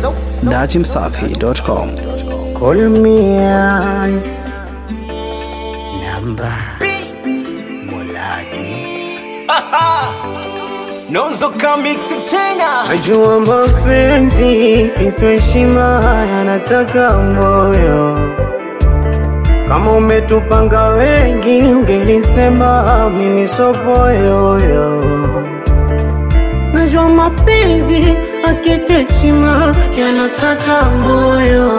dachimsafi.com. Call me as namba Moladi. Nozoka mix tena Najua mapenzi kitu heshima yanataka moyo. Kama umetupanga wengi, ungelisema mimi sopoyoyo. Najua mapenzi akitu heshima yanataka moyo.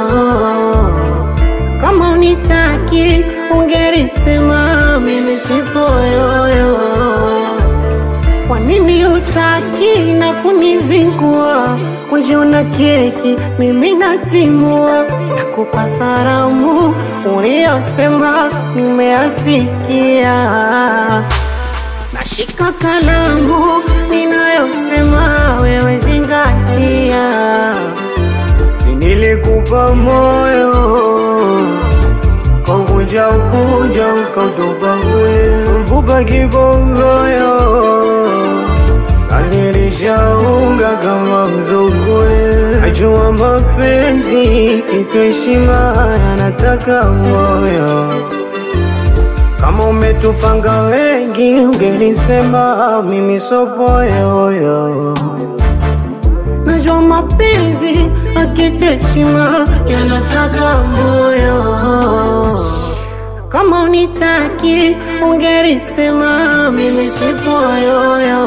Kama unitaki, ungelisema mimi sipoyoyo. Kwa nini utaki na kunizingua? Wajiona keki, mimi natimua, nakupa salamu uliyosema, nimeasikia. Nashika kalamu ninayosema, wewe zingatia. Si nilikupa moyo Kuvunja uvunja ukautupa kule mfupa kibogoyo Anilishaunga kama mzungule Najua mapenzi kitu heshima yanataka moyo Kama umetupanga wengi ungelisema mimi sopoyoyo Najua mapenzi akitu heshima yanataka moyo. Kama unitaki ungelisema mimi sipoyoyo.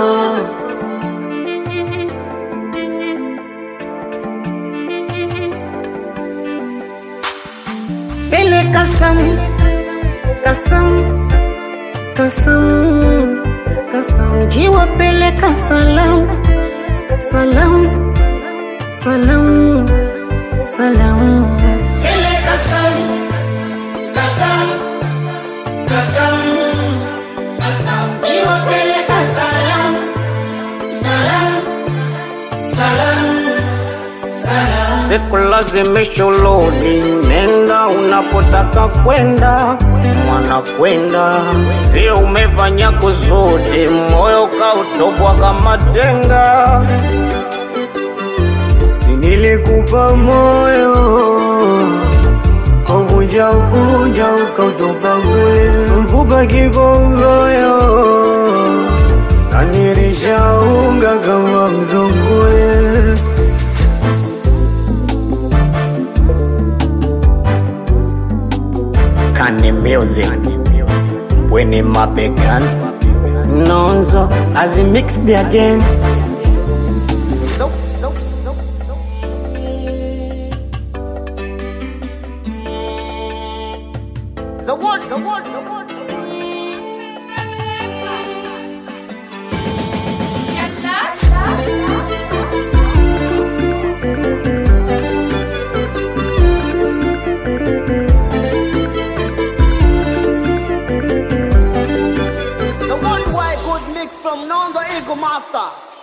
Tele kasam, kasam, kasam, kasam, jiwa peleka salam, salam, salam, salam. Tele kasam, kasam, kasam, kasam, jiwa peleka salam, salam, salam, salam. Sikulazimisha ulodi, nenda unapotaka kwenda, mwana kwenda. Si umefanya kusudi, moyo kautobwa kama tenga. Si nilikupa moyo Kuvunja vunja ukautupa kule mfupa kibogoyo Na nilishaunga kama mzungule Kani music Bweni mabegan Nonzo as he mixed again The word, the word, the word The worldwide good mix from Nonzo Eagle Master